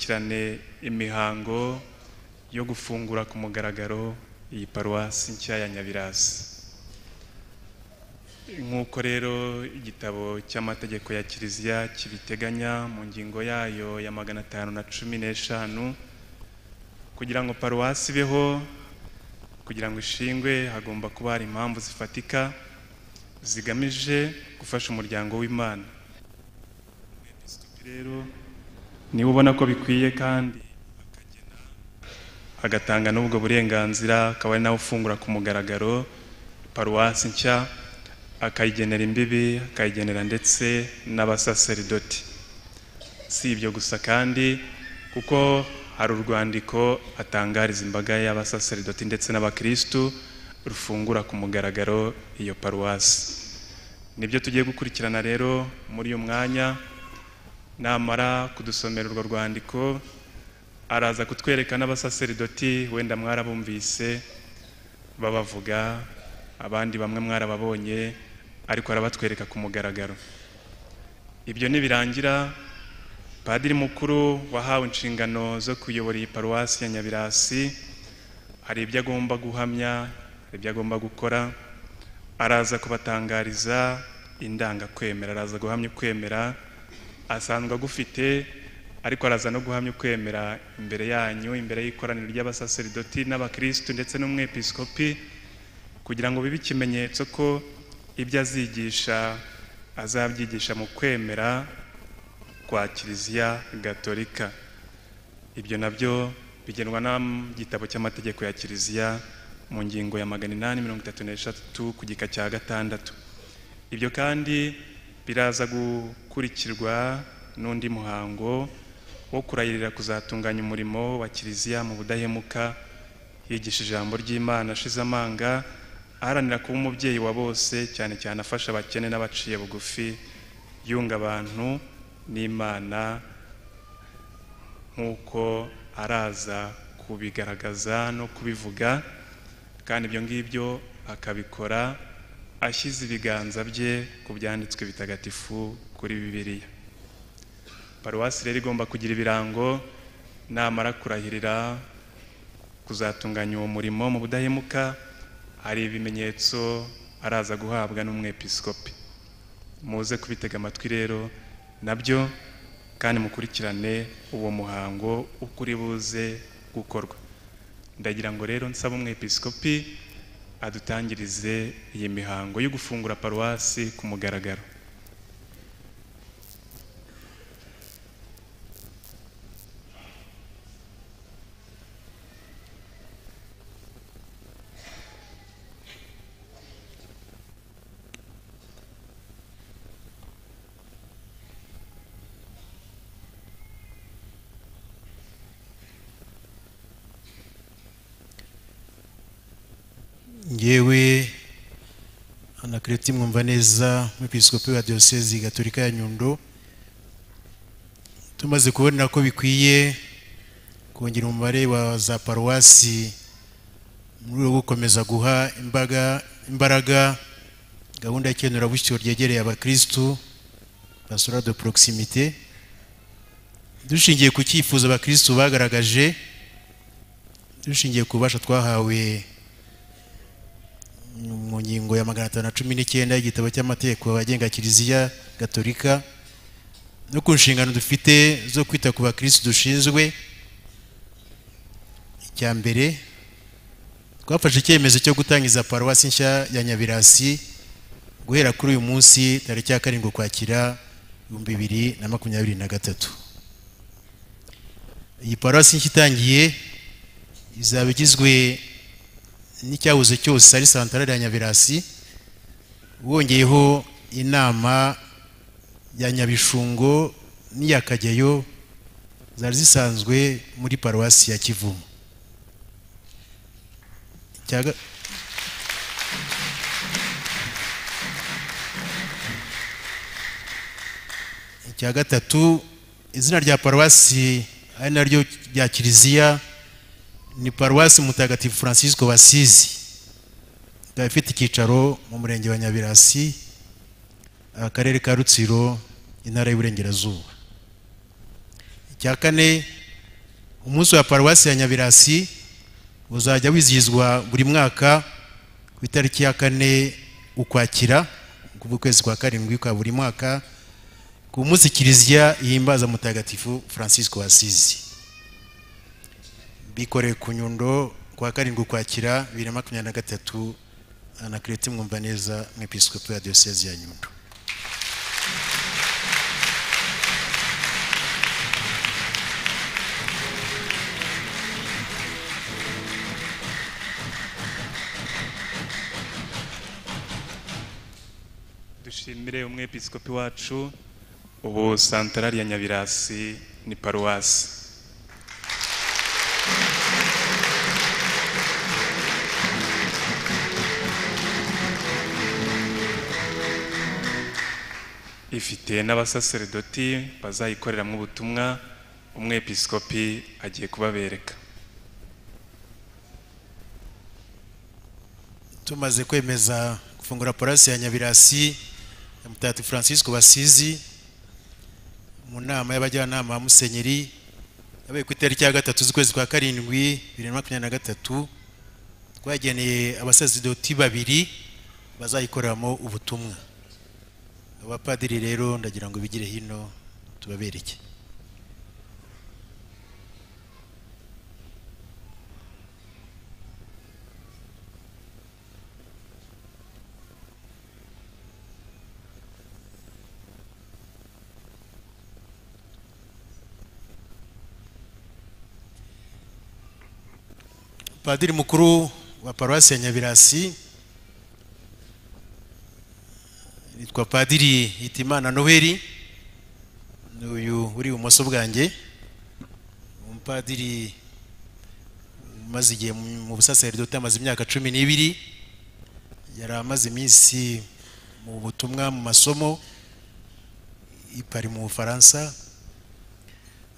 dukurikirane imihango yo gufungura ku mugaragaro iyi paruwasi nshya ya Nyabirasi nk'uko rero igitabo cy'amategeko ya kiliziya kibiteganya mu ngingo yayo ya magana atanu na cumi n'eshanu kugira ngo paruwasi ibeho kugira ngo ishingwe hagomba kuba hari impamvu zifatika zigamije gufasha umuryango w'imana Episikopi rero niba ubona ko bikwiye kandi agatanga n'ubwo burenganzira akaba ari nawe ufungura ku mugaragaro paruwasi nshya akayigenera imbibi akayigenera ndetse n'abasaseridoti si ibyo gusa kandi kuko hari urwandiko atangariza imbaga y'abasaseridoti ndetse n'abakirisitu rufungura ku mugaragaro iyo paruwasi nibyo tugiye gukurikirana rero muri uyu mwanya namara kudusomera urwo rwandiko araza kutwereka n'abasaseridoti wenda mwarabumvise babavuga abandi bamwe mwarababonye ariko arabatwereka ku mugaragaro ibyo nibirangira padiri mukuru wahawe inshingano zo kuyobora iyi paruwasi ya nyabirasi hari ibyo agomba guhamya hari ibyo agomba gukora araza kubatangariza indangakwemera araza guhamya ukwemera asanzwe agufite ariko araza no guhamya ukwemera imbere yanyu imbere y'ikoraniro ry'abasaseridoti n'abakirisitu ndetse n'umwepisikopi kugira ngo bibe ikimenyetso ko ibyo azigisha azabyigisha mu kwemera kwa kiliziya gatolika ibyo nabyo bigenwa n'igitabo cy'amategeko ya kiliziya mu ngingo ya magana inani mirongo itatu n'eshatu ku gika cya gatandatu ibyo kandi biraza gukurikirwa n'undi muhango wo kurahirira kuzatunganya umurimo wa kiliziya mu budahemuka yigisha ijambo ry'imana ashize amanga aharanira kuba umubyeyi wa bose cyane cyane afasha abakene n'abaciye bugufi yunga abantu n'imana nk'uko araza kubigaragaza no kubivuga kandi ibyo ngibyo akabikora ashyize ibiganza bye ku byanditswe bitagatifu kuri bibiliya paruwasi rero igomba kugira ibirango namara kurahirira kuzatunganya uwo murimo mu budahemuka hari ibimenyetso araza guhabwa n'umwepisikopi muze kubitega amatwi rero nabyo kandi mukurikirane uwo muhango uko uri buze gukorwa ndagira ngo rero nsaba umwepisikopi adutangirize iyi mihango yo gufungura paruwasi ku mugaragaro ngewe anakereti mwumva neza umwepisikopi wa diyosezi gaturika ya nyundo tumaze kubona ko bikwiye kongera umubare wa za paruwasi mu rwego rwo gukomeza guha imbaga imbaraga gahunda y'ikenerabusyo ryegereye abakirisitu pasora de porokisimite dushingiye ku cyifuzo abakirisitu bagaragaje dushingiye ku bubasha twahawe mu ngingo ya magana atanu na cumi n'icyenda y'igitabo cy'amategeko agenga kiliziya gatolika no ku nshingano dufite zo kwita ku bakirisi dushinzwe icya mbere twafashe icyemezo cyo gutangiza paruwasi nshya ya nyabirasi guhera kuri uyu munsi tariki ya karindwi ukwakira ibihumbi bibiri na makumyabiri na gatatu iyi paruwasi nshya itangiye izaba igizwe n'icyabuze cyose ari santarari ya nyabirasi wongeyeho inama ya nyabishungo n'iya kageyo zari zisanzwe muri paruwasi ya kivumu icya gatatu izina rya paruwasi ari naryo rya kiliziya ni paruwasi mutagatifu francisco wasizi ikaba ifite icyicaro mu murenge wa nyabirasi akarere ka rutsiro intara y'uburengerazuba icya kane umunsi wa paruwasi ya nyabirasi uzajya wizihizwa buri mwaka ku itariki ya kane ukwakira ukwezi kwa karindwi kwa buri mwaka ku munsi kiliziya ihimbaza mutagatifu francisco wasizi bikoreye ku nyundo kuwa karindwi ukwakira bibiri na makumyabiri na gatatu anakirete mwumva neza mu episkopi ya diyosezi ya nyundo dushimire umwepiskopi wacu ubu santarari ya nyabirasi ni paruwasi ifite n'abasaseredoti bazayikoreramo ubutumwa umwepiskopi agiye kubabereka tumaze kwemeza gufungura paruwasi ya nyabirasi ya mutagatifu francisco basizi mu nama y'abajyanama ba musenyeri yabaye ku itariki ya gatatu z'ukwezi kwa karindwi bibiri na makumyabiri na gatatu twageneye abasaseredoti babiri bazayikoreramo ubutumwa abapadiri rero ndagira ngo bigire hino tubabereke padiri mukuru wa paruwasi ya nyabirasi yitwa padiri hitimana noheli ni uyu uri ibumoso bwanjye umupadiri umaze igihe mu mu busaseridoti amaze imyaka cumi n'ibiri yari amaze iminsi mu butumwa mu masomo i Paris mu bufaransa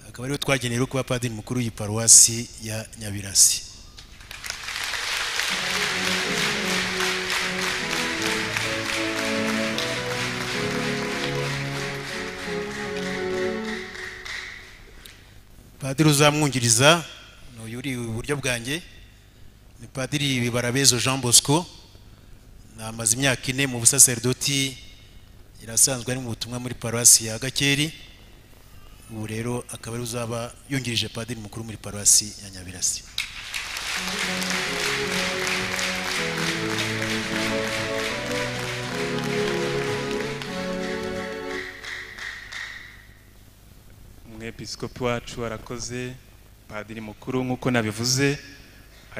akaba ariwe twageneye rero kuba padiri mukuru y'i paruwasi ya nyabirasi padiri uzamwungiriza ni uyu uri iburyo bwanjye ni padiri bibarabezo jean bosco namaze imyaka ine mu busaseridoti irasanzwe ari mu butumwa muri paruwasi ya gakeri ubu rero akaba ari uzaba yungirije padiri mukuru muri paruwasi ya nyabirasi umwepiskopi wacu arakoze padiri mukuru nk'uko nabivuze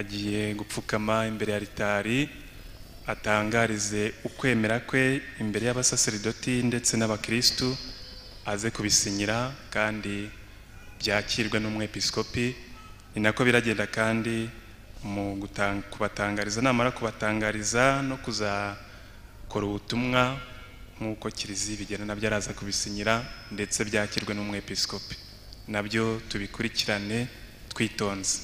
agiye gupfukama imbere ya ritari atangarize ukwemera kwe imbere y'abasaseridoti ndetse n'abakirisitu aze kubisinyira kandi byakirwe n'umwepiskopi ni nako biragenda kandi mu gutan- kubatangariza namara kubatangariza no kuzakora ubutumwa nk'uko kiliziya ibigena nabyo araza kubisinyira ndetse byakirwe n'umwepiskopi nabyo tubikurikirane twitonze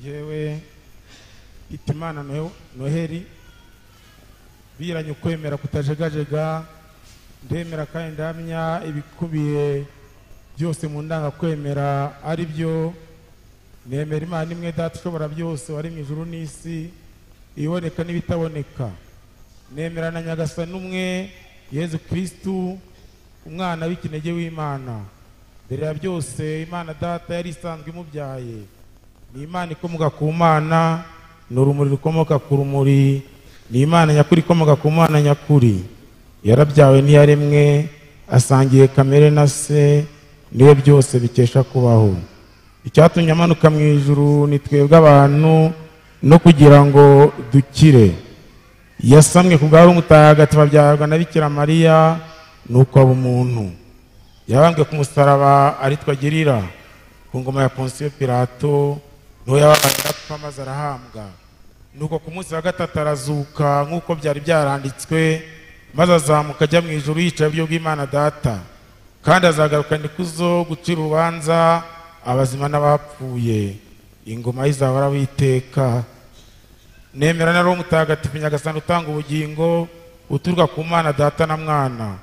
yewe hitimana Nohe- noheli biranye ukwemera kutajegajega ndemera kandi ndahamya ibikubiye byose mu ndangakwemera ari byo nemera imana imwe data ushobora byose wari mu ijuru n'isi iboneka n'ibitaboneka nemera na nyagasani umwe yezu kirisitu umwana w'ikinege w'imana mbere ya byose imana data yari isanzwe imubyaye ni imana ikomoka ku mana ni urumuri rukomoka ku rumuri ni imana nyakuri ikomoka ku mana nyakuri yarabyawe n'iyaremwe asangiye kamere na se niwe byose bikesha kubaho icyatumye amanuka mu ijuru ni twebwe abantu no kugira ngo dukire yasamwe ku bwawe umutagatifu abyarwa na bikira mariya nuko aba umuntu yabambwe ku musaraba aritwa gerira ku ngoma ya ponsiyo pirato n'uwo yababaye arapfa maze arahambwa nuko ku munsi wa gatatu arazuka nk'uko byari byaranditswe maze azamuka ajya mu ijuru yicaye iburyo bw'imana data kandi azagarukana ikuzo gucira urubanza abazima n'abapfuye ingoma ye izahora witeka nemera na roho mutagatifu nyagasani utanga ubugingo uturuka ku mana data na mwana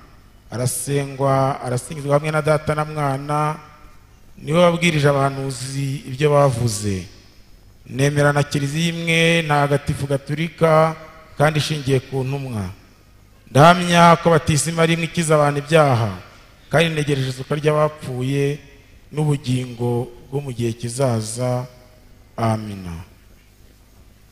arasengwa arasingizwa hamwe na data na mwana niwe wabwirije abahanuzi ibyo bavuze nemera na kiliziya imwe ntagatifu gaturika kandi ishingiye ku ntumwa ndahamya ko batisima ari imwe ikiza abantu ibyaha kandi ntegereje isuka ry'abapfuye n'ubugingo bwo mu gihe kizaza amina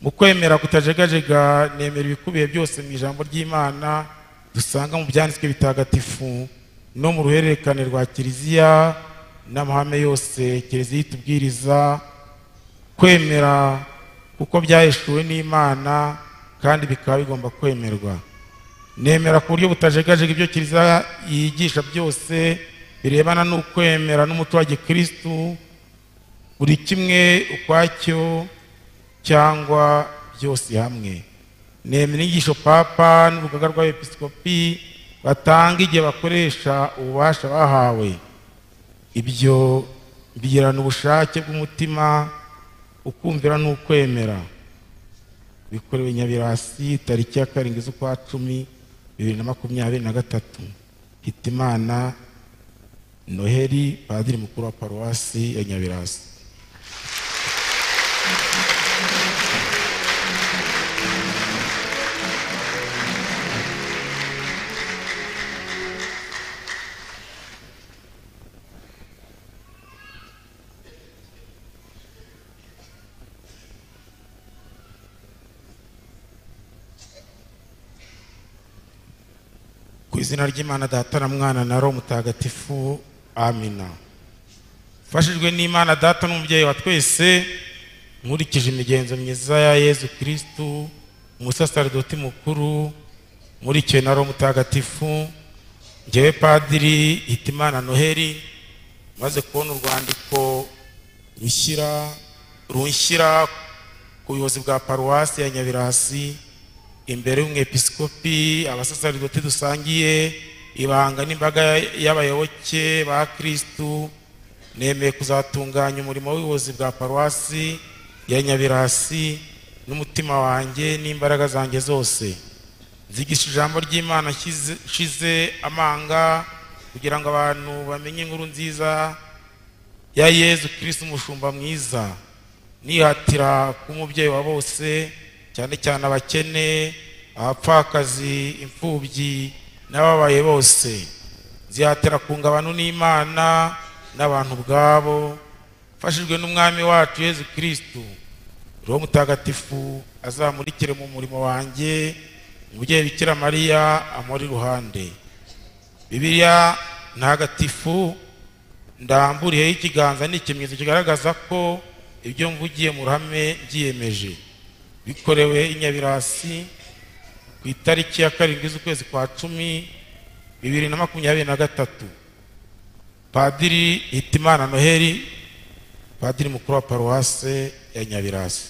mu kwemera kutajegajega nemera ibikubiye byose mu ijambo ry'imana dusanga mu byanditswe bitagatifu no mu ruhererekane rwa kiliziya n'amahame yose kiliziya itubwiriza kwemera kuko byahishuwe n'imana kandi bikaba bigomba kwemerwa nemera ku buryo butajegajega ibyo kiliziya yigisha byose birebana n'ukwemera n'umuco wa gikirisitu buri kimwe ukwacyo cyangwa byose hamwe nemera inyigisho papa n'urugaga rw'abepiskopi batanga igihe bakoresha ububasha bahawe ibyo bigirana ubushake bw'umutima ukumvira n'ukwemera bikorewe nyabirasi tariki ya karindwi z'ukwa cumi bibiri na makumyabiri na gatatu hitimana noheli padiri mukuru wa paruwasi ya nyabirasi ku izina ry'imana data na mwana na roho mutagatifu amina mfashijwe n'imana data n'umubyeyi wa twese nkurikije imigenzo myiza ya yezu kirisitu umusaserdoti mukuru nkurikiwe na roho mutagatifu ngewe padiri hitimana noheli maze kubona urwandiko rushyira runshyira ku buyobozi bwa paruwasi ya nyabirasi imbere y'umwepiskopi abasaserdoti dusangiye ibanga n'imbaga y'abayoboke ba kirisitu nemeye kuzatunganya umurimo w'ubuyobozi bwa paruwasi ya nyabirasi n'umutima wanjye n'imbaraga zanjye zose nzigisha ijambo ry'imana nshyize- nshize amanga kugira ngo abantu bamenye inkuru nziza ya yezu kirisitu umushumba mwiza nihatira kuba umubyeyi wa bose cyane cyane abakene abapfakazi imfubyi n'ababaye bose zihatira kunga abantu n'imana n'abantu ubwabo mfashijwe n'umwami wacu yezu kirisitu roho mutagatifu azamurikire mu murimo wanjye umubyeyi bikira mariya amuri iruhande bibiliya ntagatifu ndamburiyeho ikiganza ni ikimenyetso kigaragaza ko ibyo mvugiye mu ruhame byiyemeje bikorewe i nyabirasi ku itariki ya karindwi z'ukwezi kwa cumi bibiri na makumyabiri na gatatu padiri hitimana noheli padiri mukuru wa paruwase ya nyabirasi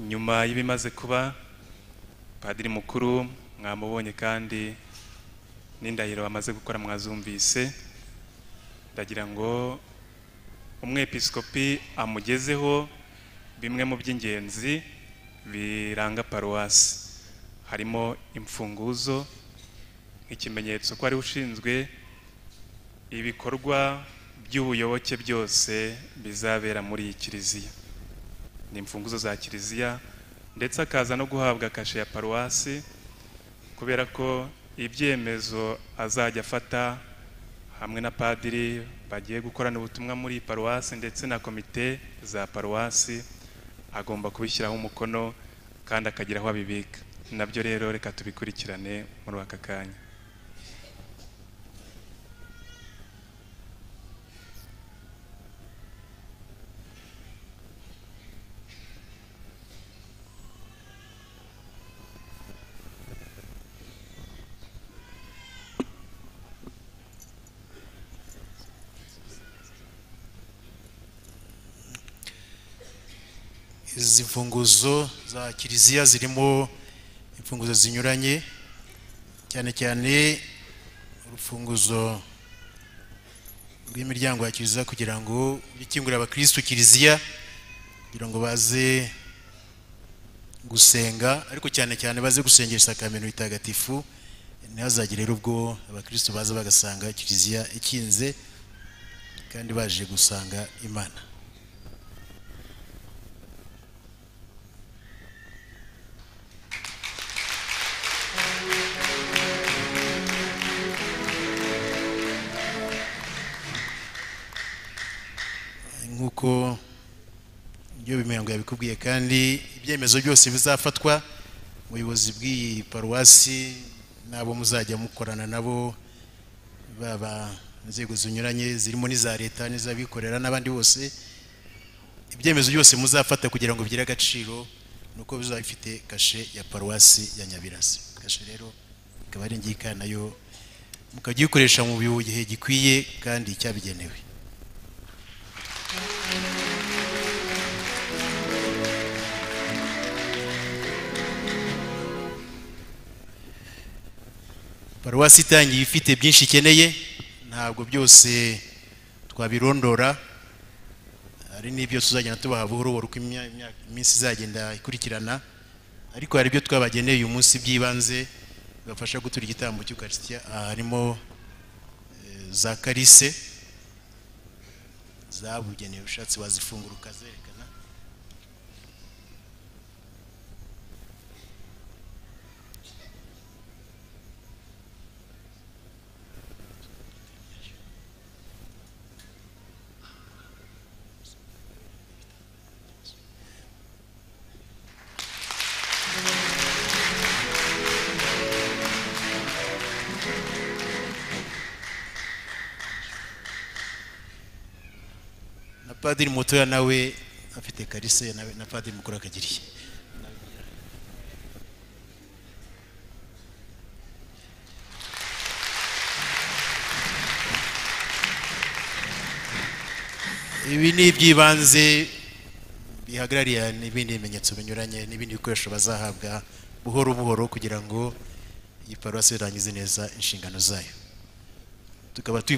nyuma y'ibimaze kuba padiri mukuru mwamubonye kandi n'indahiro bamaze gukora mwazumvise ndagira ngo umwepiskopi amugezeho bimwe mu by'ingenzi biranga paruwasi harimo imfunguzo nk'ikimenyetso ko ari we ushinzwe ibikorwa by'ubuyoboke byose bizabera muri iyi kiliziya ni imfunguzo za kiliziya ndetse akaza no guhabwa kashe ya paruwasi kubera ko ibyemezo azajya afata hamwe na padiri bagiye gukorana ubutumwa muri paruwasi ndetse na komite za paruwasi agomba kubishyiraho umukono kandi akagira aho abibika nabyo rero reka tubikurikirane muri aka kanya izi mfunguzo za kiliziya zirimo imfunguzo zinyuranye cyane cyane urufunguzo rw'imiryango ya kiliziya kugira ngo ujye ukingurira abakirisitu kiliziya kugira ngo baze gusenga ariko cyane cyane baze gusengera isakamento ritagatifu ntihazagire rero ubwo abakirisitu baza bagasanga kiliziya ikinze kandi baje gusanga imana nk'uko ibyo bimengo yabikubwiye kandi ibyemezo byose bizafatwa ubuyobozi bw'iyi paruwasi n'abo muzajya mukorana nabo baba inzego zinyuranye zirimo n'iza leta n'iz'abikorera n'abandi bose ibyemezo byose muzafata kugira ngo bigire agaciro ni uko bizaba bifite kashe ya paruwasi ya nyabirasi kashe rero ikaba ari ingika nayo mukajya uyikoresha mu gihe gikwiye kandi cyabigenewe paruwasi itangiye ifite byinshi ikeneye ntabwo byose twabirondora hari n'ibyo tuzagenda tubaha buhoro buhoro uko imya- imyaka- iminsi izagenda ikurikirana ariko hari ibyo twabageneye uyu munsi by'ibanze bibafasha gutura igitambo cy'ukarisitiya aha harimo eh, za karise zabugenewe ushatse wazifungura ukazerekana na padiri mutoya nawe afite karise nawe- na padiri mukuru akagiriye ibi ni iby'ibanze bihagarariye n'ibindi bimenyetso binyuranye n'ibindi bikoresho bazahabwa buhoro buhoro kugira ngo iyi paruwasi irangize neza inshingano zayo tukaba twifuza